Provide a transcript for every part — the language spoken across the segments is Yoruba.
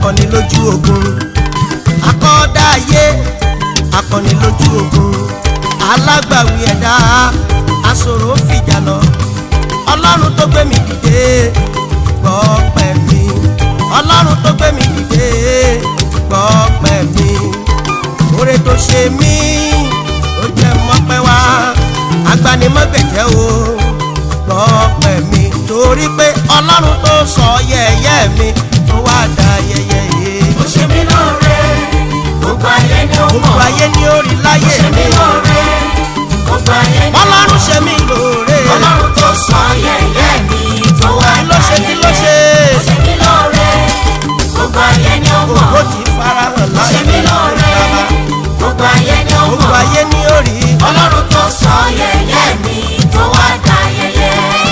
akọni lójú ogun akọ́dá ayé akọni lójú ogun alágbàwí ẹ̀dá aṣòro fìjà lọ ọlọ́run tó gbé mi dìde gbọ́ pẹ́ mi ọlọ́run tó gbé mi dìde gbọ́ pẹ́ mi oore tó ṣe mí ó jẹ́ mọ́pẹ́ wá agbanimọ́gbẹ̀jẹ́ o gbọ́ pẹ́ mi torí pé ọlọ́run tó sọ yẹ̀yẹ́ mi tó wá da yẹ̀yẹ́ yìí ó ṣe mí lóore gbogbo ayé ni ó gbogbo mọ̀ ayé ní orí ó láyé ṣe mí mi lóore gbogbo ayé ni ó mọ̀ ọlọ́run ṣe mí lóore ọlọ́run tó sọ yẹ̀yẹ́ mi tó wá kí ló ṣe kí ló ṣe ó ṣe mí lóore gbogbo ayé ni ó mọ̀ ògbó tí farahàn ó ṣe láyé mí lóore bàbá gbogbo ayé ni ó gbogbo mọ̀ ayé ní orí ọlọ́run tó sọ yẹ̀yẹ́ mi tó wá dá yẹ̀yẹ́.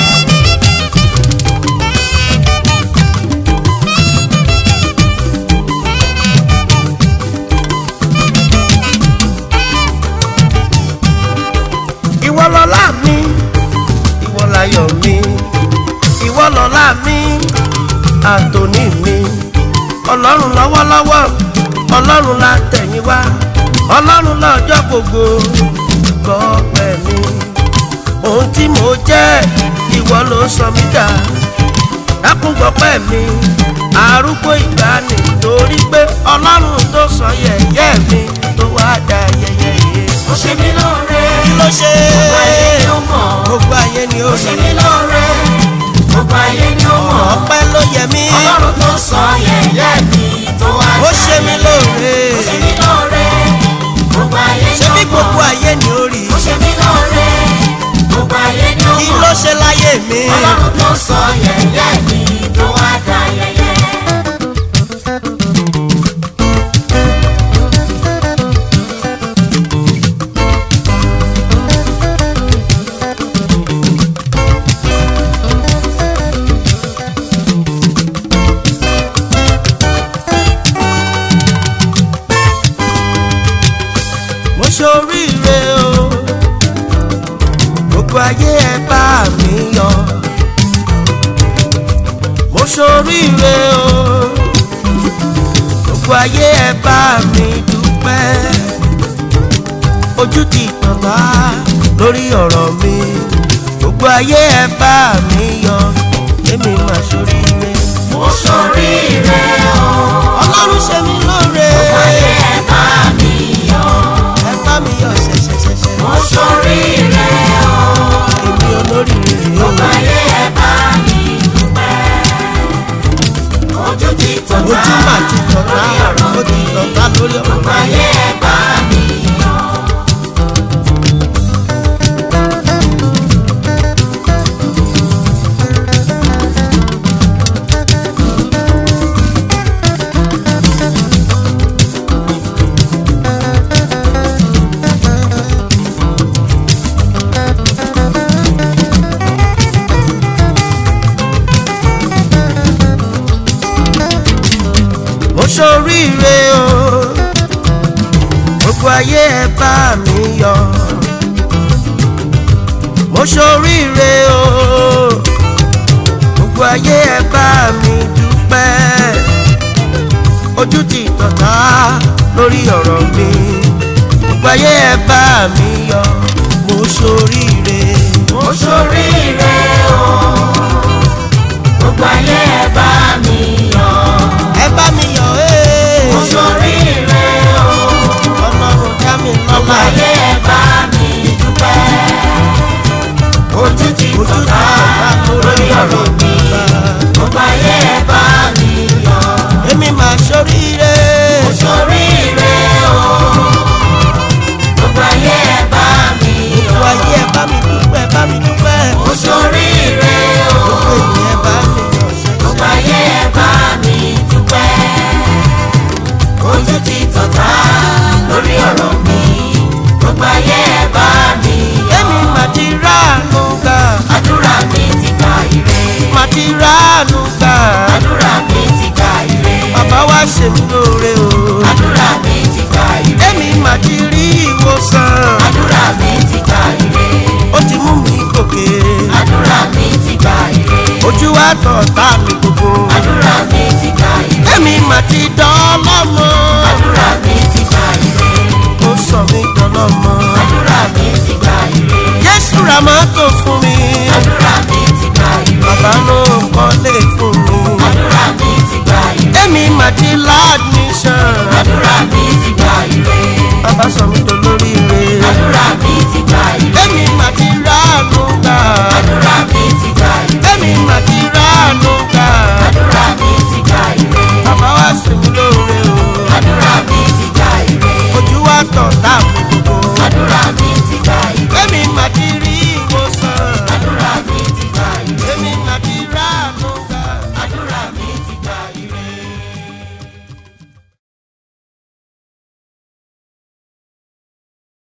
ìwọ lọlá mi ìwọ láyọ̀ mi ìwọ lọlá mi àtòní mi ọlọ́run lọ́wọ́lọ́wọ́ ọlọ́run la tẹ̀yìn wá ọlọ́run lọ́jọ́ gbogbo gbọ́pẹ́ mi ohun tí mo jẹ́ ìwọ ló sọ mí dà dákun gbọ́pẹ́ mi arúgbó ìgbàanì torí pé ọlọ́run tó sọ yẹ̀yẹ́ mi tó wá dá yẹ̀yẹ́ yìí ó ṣe mí lóore kí ló ṣe gbogbo ayé ni ó mọ̀ gbogbo ayé ni ó ó ṣe ṣe mí lóore gbogbo ayé ni ó mọ̀ ọpẹ́ ló yẹ mí ọlọ́run tó sọ yẹ̀yẹ́ mi tó wá ó dá ṣe mí yẹ̀yẹ́. lóore ó ṣe mí lóore gbogbo ayé ni ṣé ó bí gbogbo mọ̀ ayé ni ó rí ó ṣe mí lóore gbogbo ayé ni ó kí mọ̀ ló ṣe láyé mi ọlọ́run tó sọ yẹ̀yẹ́ mi tó wá dá yẹ̀yẹ́. mo ṣoríire o gbogbo ayé ẹ bá mi yọ mo ṣoríire o gbogbo ayé ẹ bá mi dúpẹ́ ojú ti tàn bá lórí ọ̀rọ̀ mi gbogbo ayé ẹ bá mi yọ èmi mà ṣoríire mo ṣoríire o ọlọ́run ṣe mí lóore ayé ẹ bá mi yọ̀ ẹ bá mi yọ ṣẹ̀ṣẹ̀ṣẹ̀ṣẹ̀ mo ṣoríire o èmi olóríire o. ayé ẹ bá mi dúpẹ́ ojú ti tàn ojú mà ti tọ̀tà ó ti tọ̀tà lórí ọ̀rọ̀ ayé ẹ bá mi yọ̀ mo ṣoríire o gbogbo ayé ẹ bá mi yọ mo ṣoríire o gbogbo ayé ẹ bá mi dúpẹ́ ojú ti tọ̀tà lórí ọ̀rọ̀ mi gbogbo ayé ẹ bá mi yọ mo ṣoríire mo ṣoríire o gbogbo ayé ẹ bá mi yọ̀ ẹ bá mi yọ ee mo ṣoríire o ọlọ́run dá mi gbogbo lọ́lá ayé ẹ bá mi dúpẹ́ ojú ti ojú ti tọ̀tà tọ̀tà lórí ọ̀rọ̀ mi gbogbo ayé ẹ bá mi yọ̀ èmi máa ṣoríire mo ṣoríire o gbogbo ayé ẹ bá mi gbogbo yọ̀ ayé ẹ bá mi dúpẹ́ bá mi dúpẹ́ mo ṣoríire o gbogbo ènìyàn bá mi yọ gbogbo ayé ẹ bá mi dúpẹ́ ojú ti tọ̀tà lórí ọ̀rọ̀ mi gbogbo ayé ẹ bá mi yọ̀ èmi máa ti ráàánú gbà àdúrà mi ti gba ire máa ti ráàánú gbà àdúrà mi ti gba ire bàbá wa ṣe mí lóore o àdúrà mi ti gba ire èmi máa ti rí ìwòsàn àdúrà mi ti gba ire ó ti mú mi gòkè àdúrà mi ti gba ire ojú wa tọ̀ tá mi gbogbo àdúrà mi ti gba ire èmi máa ti dọ́lọ́mọ àdúrà mi ti gba ire ó sọ mí dọ́lọ́mọ àdúrà mi ti gba ire jésù ra mọ́tò fún mi àdúrà mi ti gba ire bàbá ló kọ́lé fún mi àdúrà mi ti gba ire èmi mà ti láàdmíṣàn àdúrà mi ti gba ire bàbá sọ mí dolóríire àdúrà mi ti gba ire èmi mà ti ráàánú gbà àdúrà mi ti gba ire èmi mà ti ráàánú gbà àdúrà mi ti gba ire bàbá wa sùn mí lóore o àdúrà mi ti gba ire ojú wa tọ̀ táàmù